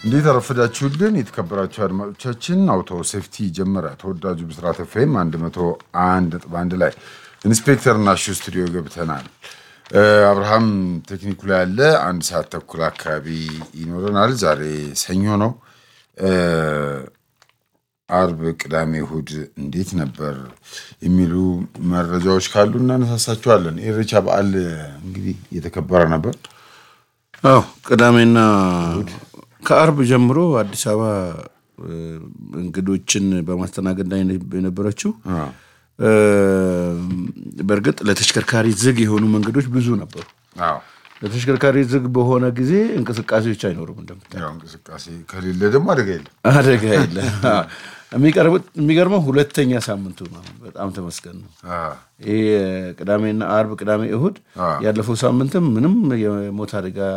እንዴት አረፈዳችሁልን የተከበራችሁ አድማጮቻችን። አውቶ ሴፍቲ ጀመረ። ተወዳጁ ብስራት ኤፍኤም 101.1 ላይ ኢንስፔክተር ናሹ ስቱዲዮ ገብተናል። አብርሃም ቴክኒኩ ላይ ያለ አንድ ሰዓት ተኩል አካባቢ ይኖረናል። ዛሬ ሰኞ ነው። አርብ፣ ቅዳሜ፣ እሁድ እንዴት ነበር የሚሉ መረጃዎች ካሉ እናነሳሳቸዋለን። ኢሬቻ በዓል እንግዲህ እየተከበረ ነበር። አዎ ቅዳሜና ከአርብ ጀምሮ አዲስ አበባ እንግዶችን በማስተናገድ ላይ የነበረችው በእርግጥ ለተሽከርካሪ ዝግ የሆኑ መንገዶች ብዙ ነበሩ። አዎ ለተሽከርካሪ ዝግ በሆነ ጊዜ እንቅስቃሴዎች አይኖሩም። እንደምታ ያው እንቅስቃሴ ከሌለ ደግሞ አደጋ የለም። አደጋ የለ። የሚገርመው ሁለተኛ ሳምንቱ ነው። በጣም ተመስገን ነው። ይህ ቅዳሜና አርብ፣ ቅዳሜ፣ እሁድ ያለፈው ሳምንትም ምንም የሞት አደጋ